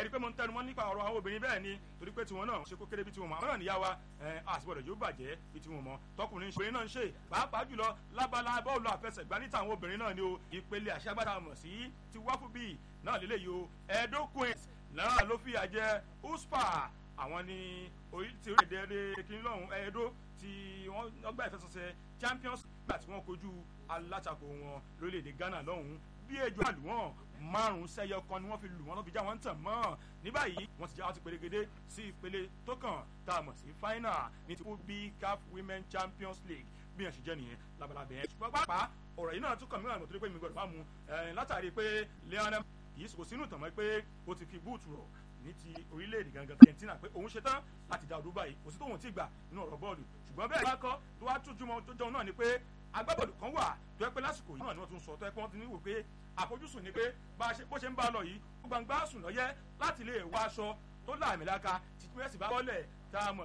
rí i pé mo ń tẹnumọ́ nípa ọ̀rọ̀ àwọn obìnrin bẹ́ẹ̀ ni torí pé tiwọn náà ṣe kó kéré bí tiwọn mọ̀ àwọn náà níyà wa àsìbọ̀dọ̀ yóò bàjẹ́ bí tiwọn mọ̀ tọkùnrin ṣe náà ń ṣe pàápàá jùlọ lábala bọ́ọ̀lù àfẹsẹ̀gbá níta àwọn obìnrin náà ni o ìpele àṣàgbàdà mọ̀ sí ti wáfù bíi náà lélẹ́yìí o Edo Queens náà ló fìyà jẹ USPA àwọn ni ti orílẹ̀-èdè kìnìún lọ́hùn Edo tí wọ́n gbà ìfẹsẹ̀sẹ̀ Champions gbà tí wọ́n kojú alátakò wọn lórílẹ̀-èdè Ghana lọ́hùn bí ejò àlùwọ̀n márùn sẹyọ kan ni wọ́n fi lù wọ́n lọ́ fi já wọn tàn mọ́ ní báyìí wọ́n ti já wọn ti perégedé sí ìpele tó kàn tá a mọ̀ sí final ní ti bí CAF Women Champions League bí yẹn ṣe jẹ́ nìyẹn labalábẹ́ yẹn ṣùgbọ́n pàápàá ọ̀rọ̀ yìí náà tún kàn mí wà nítorí pé mi gbọ́dọ̀ bá mu látàrí pé Lionel yìí kò sínú ìtàn mọ́ pé ó ti fi búùtù rọ̀ ní ti orílẹ̀-èdè gangan Argentina pé òun ṣetán láti dá ọdún báyìí kò sí tóun ti gbà nínú ọ̀rọ̀ bọ́ọ̀lù ṣùgbọ́n bẹ́ẹ̀ bá kọ́ tó wá tún jùmọ̀ tó jẹun náà ni pé agbábọ́ọ̀lù kan wà tó yẹ pé lásìkò yìí náà ni wọ́n tún sọ tó yẹ pé wọ́n ti ní wò pé àfojúsùn ni pé bó ṣe ń bá a lọ yìí gbangba sùn lọ́yẹ́ láti lè wá aṣọ tó láàmì láka títí mẹ́sì bá bọ́ọ̀lẹ̀ tá a mọ̀